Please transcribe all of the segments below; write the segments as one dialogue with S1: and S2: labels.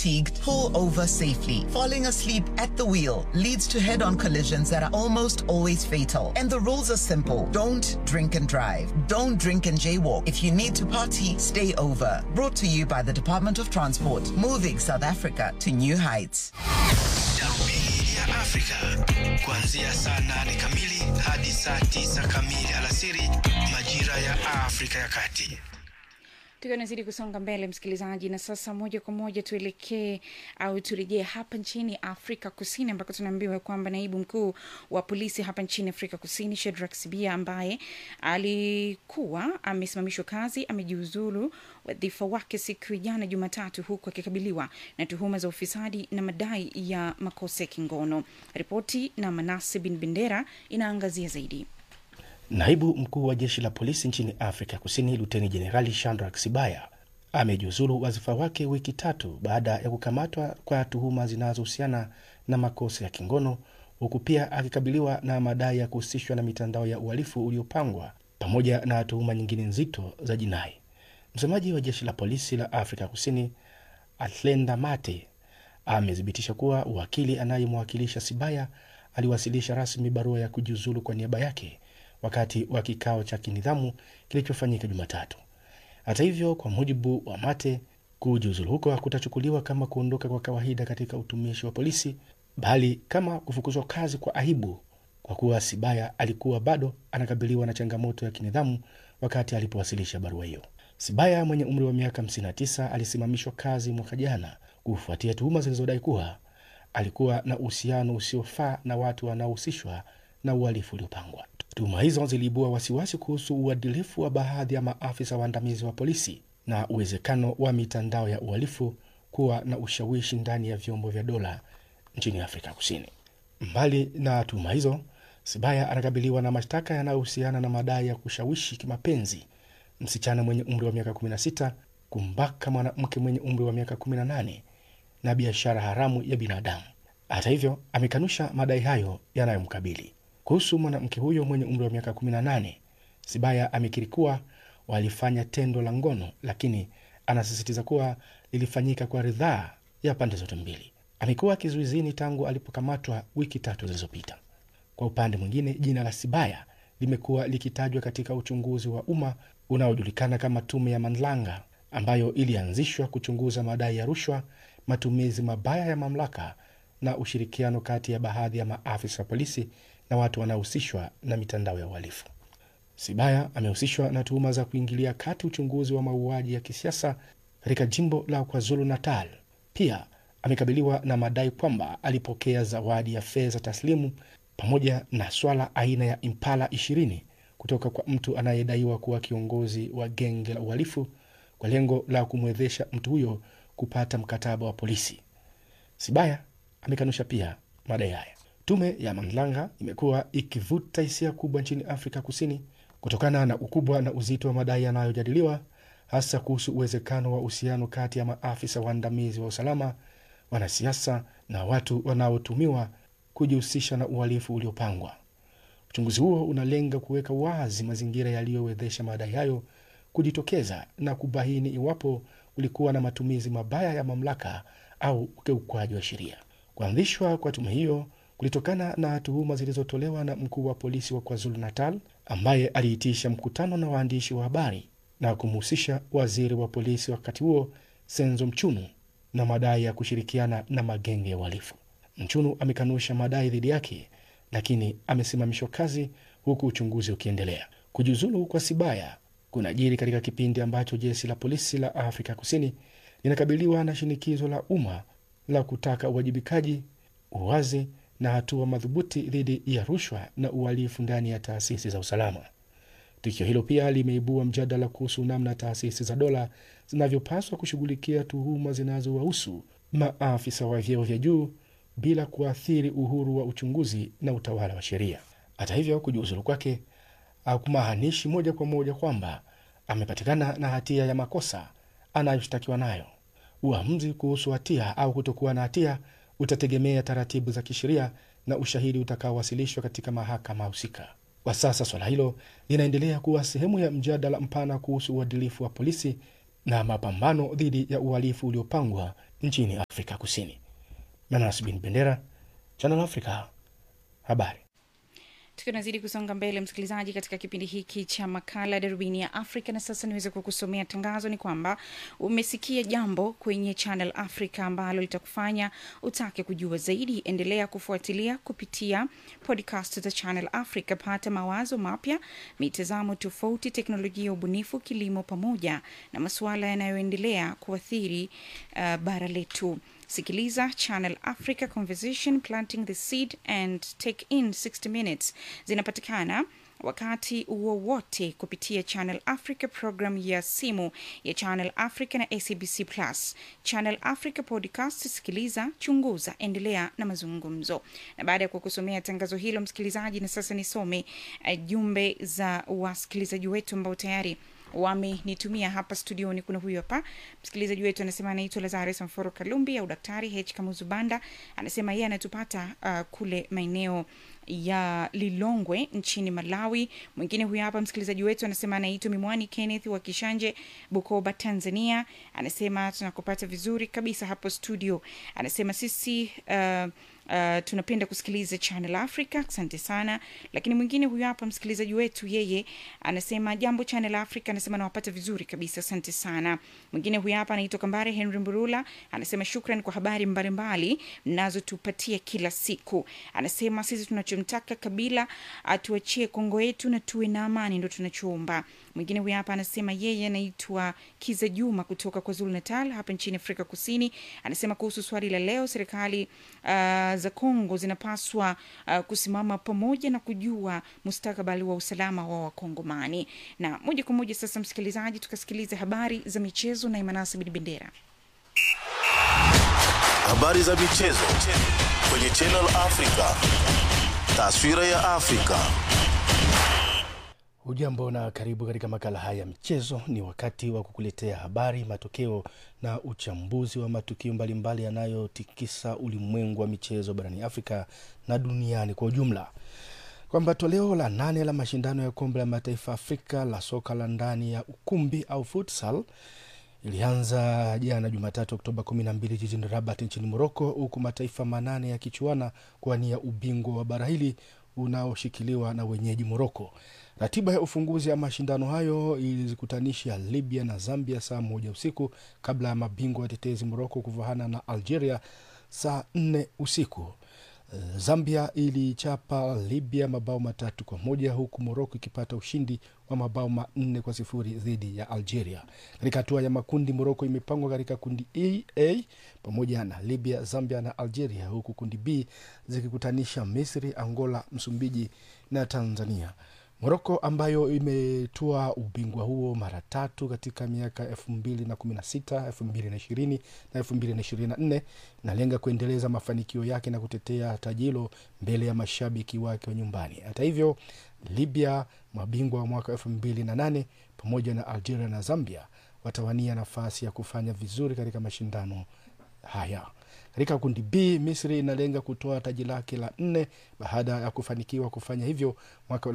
S1: fatigued, pull over safely. Falling asleep at the wheel leads to head on collisions that are almost always fatal. And the rules are simple don't drink and drive, don't drink and jaywalk. If you need to party, stay over. Brought to you by the Department of Transport, moving South Africa to new heights.
S2: Darubini ya Afrika kuanzia saa nane kamili hadi saa tisa kamili alasiri majira ya Afrika ya Kati.
S3: tukiwa nazidi kusonga mbele msikilizaji na sasa moja kwa moja tuelekee au turejee hapa nchini afrika kusini ambako tunaambiwa kwamba naibu mkuu wa polisi hapa nchini afrika kusini shedrak sibia ambaye alikuwa amesimamishwa kazi amejiuzulu wadhifa wake siku ya jana jumatatu huku akikabiliwa na tuhuma za ufisadi na madai ya makosa ya kingono ripoti na manase bin bendera inaangazia zaidi
S4: Naibu mkuu wa jeshi la polisi nchini Afrika Kusini, Luteni Jenerali Shandrak Sibaya amejiuzulu wadhifa wake wiki tatu baada ya kukamatwa kwa tuhuma zinazohusiana na makosa ya kingono, huku pia akikabiliwa na madai ya kuhusishwa na mitandao ya uhalifu uliopangwa pamoja na tuhuma nyingine nzito za jinai. Msemaji wa jeshi la polisi la Afrika Kusini Atlenda Mate amethibitisha kuwa wakili anayemwakilisha Sibaya aliwasilisha rasmi barua ya kujiuzulu kwa niaba yake wakati wa kikao cha kinidhamu kilichofanyika Jumatatu. Hata hivyo, kwa mujibu wa Mate, kujiuzulu huko hakutachukuliwa kama kuondoka kwa kawaida katika utumishi wa polisi, bali kama kufukuzwa kazi kwa aibu, kwa kuwa Sibaya alikuwa bado anakabiliwa na changamoto ya kinidhamu wakati alipowasilisha barua hiyo. Sibaya mwenye umri wa miaka 59 alisimamishwa kazi mwaka jana kufuatia tuhuma zilizodai kuwa alikuwa na uhusiano usiofaa na watu wanaohusishwa na uhalifu uliopangwa. Tuhuma hizo ziliibua wasiwasi kuhusu uadilifu wa baadhi ya maafisa waandamizi wa polisi na uwezekano wa mitandao ya uhalifu kuwa na ushawishi ndani ya vyombo vya dola nchini Afrika Kusini. Mbali na tuhuma hizo, Sibaya anakabiliwa na mashtaka yanayohusiana na madai ya kushawishi kimapenzi msichana mwenye umri wa miaka 16, kumbaka mwanamke mwenye umri wa miaka 18 na biashara haramu ya binadamu. Hata hivyo, amekanusha madai hayo yanayomkabili. Kuhusu mwanamke huyo mwenye umri wa miaka 18, Sibaya amekiri kuwa walifanya tendo la ngono, lakini anasisitiza kuwa lilifanyika kwa ridhaa ya pande zote mbili. Amekuwa kizuizini tangu alipokamatwa wiki tatu zilizopita. Kwa upande mwingine, jina la Sibaya limekuwa likitajwa katika uchunguzi wa umma unaojulikana kama Tume ya Mandlanga, ambayo ilianzishwa kuchunguza madai ya rushwa, matumizi mabaya ya mamlaka na ushirikiano kati ya baadhi ya maafisa wa polisi na watu wanaohusishwa na mitandao ya uhalifu. Sibaya amehusishwa na tuhuma za kuingilia kati uchunguzi wa mauaji ya kisiasa katika jimbo la KwaZulu Natal. Pia amekabiliwa na madai kwamba alipokea zawadi ya fedha taslimu pamoja na swala aina ya Impala 20 kutoka kwa mtu anayedaiwa kuwa kiongozi wa genge la uhalifu kwa lengo la kumwezesha mtu huyo kupata mkataba wa polisi. Sibaya amekanusha pia madai haya. Tume ya Mandlanga imekuwa ikivuta hisia kubwa nchini Afrika Kusini kutokana na ukubwa na uzito wa madai yanayojadiliwa, hasa kuhusu uwezekano wa uhusiano kati ya maafisa waandamizi wa usalama, wanasiasa na watu wanaotumiwa kujihusisha na uhalifu uliopangwa. Uchunguzi huo unalenga kuweka wazi mazingira yaliyowezesha madai hayo kujitokeza na kubaini iwapo kulikuwa na matumizi mabaya ya mamlaka au ukiukwaji wa sheria. Kuanzishwa kwa tume hiyo kulitokana na tuhuma zilizotolewa na mkuu wa polisi wa KwaZulu Natal ambaye aliitisha mkutano na waandishi wa habari na kumhusisha waziri wa polisi wakati huo Senzo Mchunu na madai ya kushirikiana na magenge ya uhalifu. Mchunu amekanusha madai dhidi yake, lakini amesimamishwa kazi huku uchunguzi ukiendelea. Kujiuzulu kwa Sibaya kunajiri katika kipindi ambacho jeshi la polisi la Afrika Kusini linakabiliwa na shinikizo la umma la kutaka uwajibikaji, uwazi na hatua madhubuti dhidi ya rushwa na uhalifu ndani ya taasisi za usalama. Tukio hilo pia limeibua mjadala kuhusu namna taasisi za dola zinavyopaswa kushughulikia tuhuma zinazowahusu maafisa wa vyeo vya juu bila kuathiri uhuru wa uchunguzi na utawala wa sheria. Hata hivyo, kujiuzulu kwake hakumaanishi moja kwa moja kwamba amepatikana na hatia ya makosa anayoshtakiwa nayo. Uamuzi kuhusu hatia au kutokuwa na hatia utategemea taratibu za kisheria na ushahidi utakaowasilishwa katika mahakama husika. Kwa sasa swala hilo linaendelea kuwa sehemu ya mjadala mpana kuhusu uadilifu wa polisi na mapambano dhidi ya uhalifu uliopangwa nchini Afrika Kusini. Manas bin Bendera, Channel Africa, habari.
S3: tukiwa nazidi kusonga mbele msikilizaji katika kipindi hiki cha makala darubini ya afrika na sasa niweze kukusomea tangazo ni kwamba umesikia jambo kwenye channel africa ambalo litakufanya utake kujua zaidi endelea kufuatilia kupitia podcast za channel africa pata mawazo mapya mitazamo tofauti teknolojia ya ubunifu kilimo pamoja na masuala yanayoendelea kuathiri uh, bara letu sikiliza channel africa conversation planting the seed and take in 60 minutes zinapatikana wakati wowote kupitia channel africa program ya simu ya channel africa na acbc plus channel africa podcast sikiliza chunguza endelea na mazungumzo na baada ya kukusomea tangazo hilo msikilizaji na sasa nisome uh, jumbe za wasikilizaji wetu ambao tayari wamenitumia hapa studioni kuna huyu hapa msikilizaji wetu anasema anaitwa lazarus mforo kalumbi au daktari h kamuzubanda anasema yeye anatupata uh, kule maeneo ya lilongwe nchini malawi mwingine huyu hapa msikilizaji wetu anasema anaitwa mimwani kenneth wa kishanje bukoba tanzania anasema tunakupata vizuri kabisa hapo studio anasema sisi uh, Uh, tunapenda kusikiliza channel africa asante sana lakini mwingine huyu hapa msikilizaji wetu yeye anasema jambo channel africa anasema nawapata vizuri kabisa asante sana mwingine huyu hapa anaitwa kambare henry mburula anasema shukran kwa habari mbalimbali mnazotupatia kila siku anasema sisi tunachomtaka kabila atuachie kongo yetu na tuwe na amani ndo tunachoomba mwingine huyu hapa anasema yeye anaitwa kiza juma kutoka kwa zulu natal hapa nchini afrika kusini anasema kuhusu swali la leo serikali uh, za kongo zinapaswa uh, kusimama pamoja na kujua mustakabali wa usalama wa wakongomani na moja kwa moja sasa msikilizaji tukasikiliza habari za michezo na imanasi bin bendera
S5: Habari za michezo kwenye Channel Africa. Taswira ya Afrika.
S4: Hujambo na karibu katika makala haya ya michezo. Ni wakati wa kukuletea habari, matokeo na uchambuzi wa matukio mbalimbali yanayotikisa ulimwengu wa michezo barani Afrika na duniani kwa ujumla, kwamba toleo la nane la mashindano ya kombe la mataifa Afrika la soka la ndani ya ukumbi au futsal ilianza jana Jumatatu Oktoba 12 jijini Rabat nchini Moroko, huku mataifa manane yakichuana kuwania ubingwa wa bara hili unaoshikiliwa na wenyeji Moroko. Ratiba ya ufunguzi ya mashindano hayo ilizikutanisha Libya na Zambia saa moja usiku kabla ya mabingwa watetezi Moroko kuvahana na Algeria saa nne usiku. Zambia ilichapa Libya mabao matatu kwa moja huku Moroko ikipata ushindi wa mabao manne kwa sifuri dhidi ya Algeria. Katika hatua ya makundi, Moroko imepangwa katika kundi E, A pamoja na Libya, Zambia na Algeria, huku kundi B zikikutanisha Misri, Angola, Msumbiji na Tanzania. Moroko ambayo imetua ubingwa huo mara tatu katika miaka elfu mbili na kumi na sita elfu mbili na ishirini na elfu mbili na ishirini na nne inalenga kuendeleza mafanikio yake na kutetea taji hilo mbele ya mashabiki wake wa nyumbani. Hata hivyo, Libya mabingwa wa mwaka elfu mbili na nane pamoja na Algeria na Zambia watawania nafasi ya kufanya vizuri katika mashindano haya. Katika kundi B, Misri inalenga kutoa taji lake la nne baada ya kufanikiwa kufanya hivyo mwaka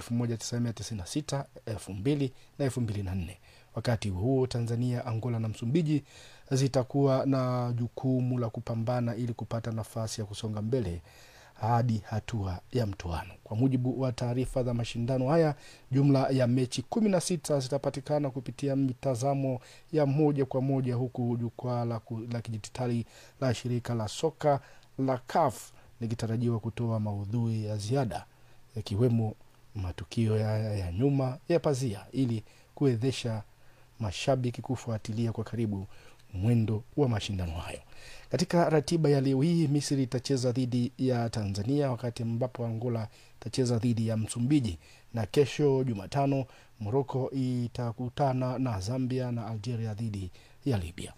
S4: 1996, 2000 na 2004. Wakati huo Tanzania, Angola na Msumbiji zitakuwa na jukumu la kupambana ili kupata nafasi ya kusonga mbele hadi hatua ya mtoano. Kwa mujibu wa taarifa za mashindano haya, jumla ya mechi kumi na sita zitapatikana kupitia mitazamo ya moja kwa moja, huku jukwaa la, ku- la kidijitali la shirika la soka la CAF likitarajiwa kutoa maudhui ya ziada yakiwemo matukio ya, ya nyuma ya pazia ili kuwezesha mashabiki kufuatilia kwa karibu mwendo wa mashindano hayo. Katika ratiba ya leo hii, Misri itacheza dhidi ya Tanzania, wakati ambapo Angola itacheza dhidi ya Msumbiji, na kesho Jumatano Moroko itakutana na Zambia na Algeria dhidi ya Libya.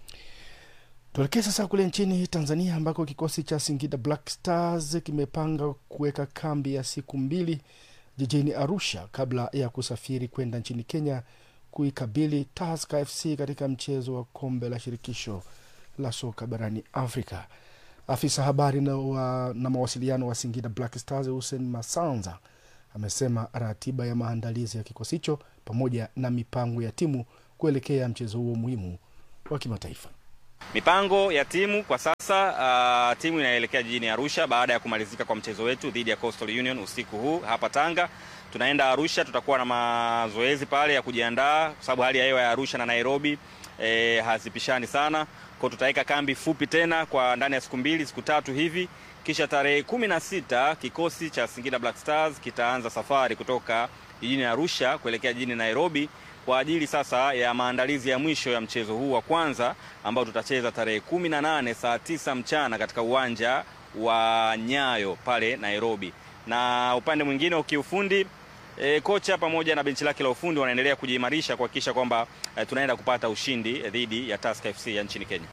S4: Tuelekee sasa kule nchini Tanzania ambako kikosi cha Singida Black Stars kimepanga kuweka kambi ya siku mbili jijini Arusha kabla ya kusafiri kwenda nchini Kenya kuikabili Tusker FC katika mchezo wa kombe la shirikisho la soka barani Afrika. Afisa habari na, wa, na mawasiliano wa Singida Black Stars Hussein Masanza amesema ratiba ya maandalizi ya kikosi hicho pamoja na mipango ya timu kuelekea mchezo huo muhimu wa kimataifa.
S6: Mipango ya timu kwa sasa, uh, timu inaelekea jijini Arusha baada ya kumalizika kwa mchezo wetu dhidi ya Coastal Union usiku huu hapa Tanga. Tunaenda Arusha, tutakuwa na mazoezi pale ya kujiandaa, kwa sababu hali ya hewa ya Arusha na Nairobi eh, hazipishani sana, kwa tutaweka kambi fupi tena kwa ndani ya siku mbili siku tatu hivi, kisha tarehe kumi na sita kikosi cha Singida Black Stars kitaanza safari kutoka jijini Arusha kuelekea jijini Nairobi kwa ajili sasa ya maandalizi ya mwisho ya mchezo huu wa kwanza ambao tutacheza tarehe kumi na nane saa tisa mchana katika uwanja wa Nyayo pale Nairobi. Na upande mwingine wa kiufundi e, kocha pamoja na benchi lake la ufundi wanaendelea kujiimarisha kuhakikisha kwamba e, tunaenda kupata ushindi dhidi ya Tusker FC ya nchini Kenya.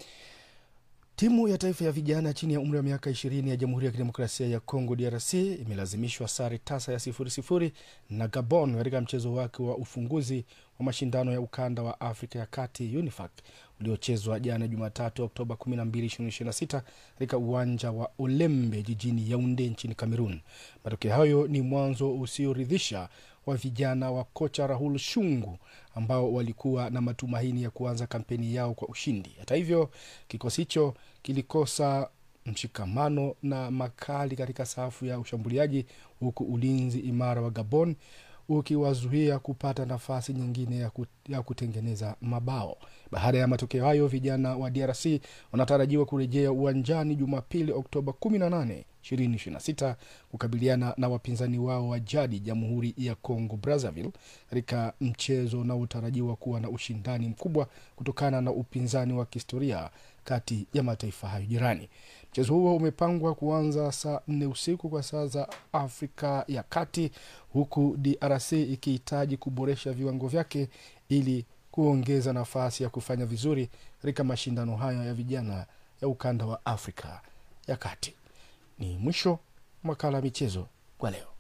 S4: Timu ya taifa ya vijana chini ya umri wa miaka 20 ya Jamhuri ya Kidemokrasia ya Kongo DRC imelazimishwa sare tasa ya sifuri sifuri na Gabon katika mchezo wake wa ufunguzi wa mashindano ya ukanda wa Afrika ya Kati UNIFAC uliochezwa jana Jumatatu Oktoba 12, 2026 katika uwanja wa Olembe jijini Yaunde nchini Cameroon. Matokeo hayo ni mwanzo usioridhisha wa vijana wa kocha Rahul Shungu ambao walikuwa na matumaini ya kuanza kampeni yao kwa ushindi. Hata hivyo, kikosi hicho kilikosa mshikamano na makali katika safu ya ushambuliaji, huku ulinzi imara wa Gabon ukiwazuia kupata nafasi nyingine ya, ku, ya kutengeneza mabao. Baada ya matokeo hayo, vijana wa DRC wanatarajiwa kurejea uwanjani Jumapili, Oktoba 18, 2026 kukabiliana na wapinzani wao wa jadi, Jamhuri ya Congo Brazzaville, katika mchezo unaotarajiwa kuwa na ushindani mkubwa kutokana na upinzani wa kihistoria kati ya mataifa hayo jirani. Mchezo huo umepangwa kuanza saa nne usiku kwa saa za Afrika ya Kati, huku DRC ikihitaji kuboresha viwango vyake ili kuongeza nafasi ya kufanya vizuri katika mashindano haya ya vijana ya ukanda wa Afrika ya Kati. Ni mwisho makala ya michezo kwa leo.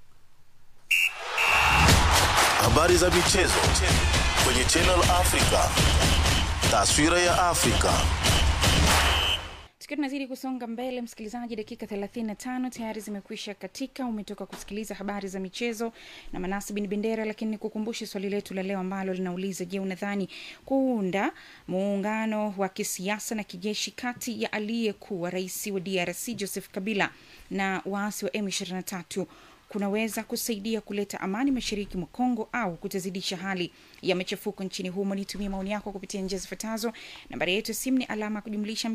S5: Habari za michezo kwenye Channel Africa. Taswira ya Afrika.
S3: tukiwa tunazidi kusonga mbele msikilizaji dakika 35 tayari zimekwisha katika umetoka kusikiliza habari za michezo na manasi bin bendera lakini nikukumbushe swali letu la leo ambalo linauliza je unadhani kuunda muungano wa kisiasa na kijeshi kati ya aliyekuwa rais wa drc joseph kabila na waasi wa m23 kunaweza kusaidia kuleta amani mashariki mwa Kongo au kutazidisha hali ya machafuko nchini humo. Nitumie maoni yako kupitia njia zifuatazo. Nambari yetu ya simu ni alama ya kujumlisha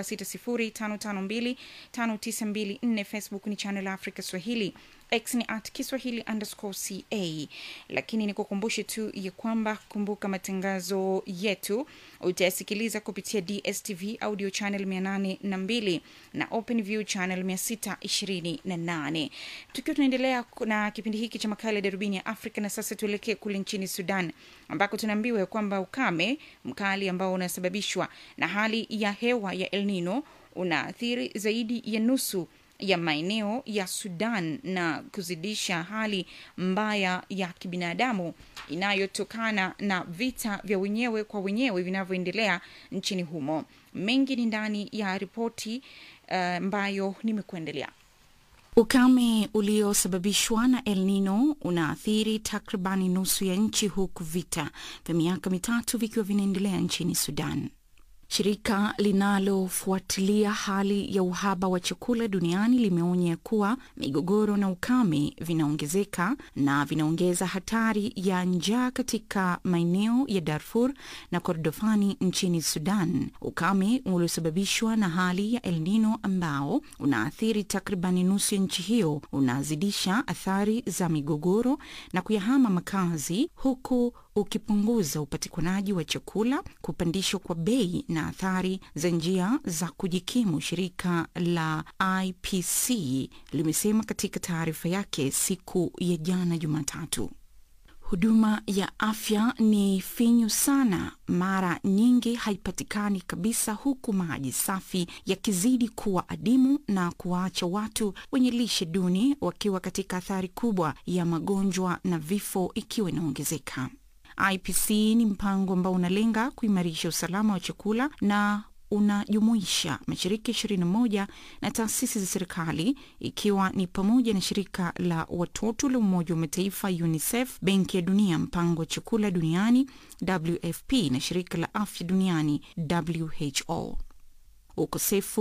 S3: 276055259254. Facebook ni Channel Africa Swahili, X ni at Kiswahili underscore ca. Lakini nikukumbushe tu ya kwamba kumbuka matangazo yetu utayasikiliza kupitia DSTV audio channel 802 na OpenView channel 628. Tukiwa tunaendelea na kipindi hiki cha makala ya darubini ya Afrika, na sasa tuelekee kule nchini Sudan ambako tunaambiwa ya kwamba ukame mkali ambao unasababishwa na hali ya hewa ya El Nino unaathiri zaidi ya nusu ya maeneo ya Sudan na kuzidisha hali mbaya ya kibinadamu inayotokana na vita vya wenyewe kwa wenyewe vinavyoendelea nchini humo. Mengi ni ndani ya ripoti ambayo uh, nimekuendelea. Ukame uliosababishwa na El Nino unaathiri takribani nusu ya nchi huku vita vya miaka mitatu vikiwa vinaendelea nchini Sudan. Shirika linalofuatilia hali ya uhaba wa chakula duniani limeonya kuwa migogoro na ukame vinaongezeka na vinaongeza hatari ya njaa katika maeneo ya Darfur na Kordofani nchini Sudan. Ukame uliosababishwa na hali ya El Nino ambao unaathiri takribani nusu ya nchi hiyo unazidisha athari za migogoro na kuyahama makazi huku ukipunguza upatikanaji wa chakula, kupandishwa kwa bei na athari za njia za kujikimu, shirika la IPC limesema katika taarifa yake siku ya jana Jumatatu. Huduma ya afya ni finyu sana, mara nyingi haipatikani kabisa, huku maji safi yakizidi kuwa adimu na kuwaacha watu wenye lishe duni wakiwa katika athari kubwa ya magonjwa na vifo ikiwa inaongezeka. IPC ni mpango ambao unalenga kuimarisha usalama wa chakula na unajumuisha mashirika 21 na taasisi za serikali ikiwa ni pamoja na shirika la watoto la Umoja wa Mataifa UNICEF, Benki ya Dunia, mpango wa chakula duniani WFP na shirika la afya duniani WHO. Ukosefu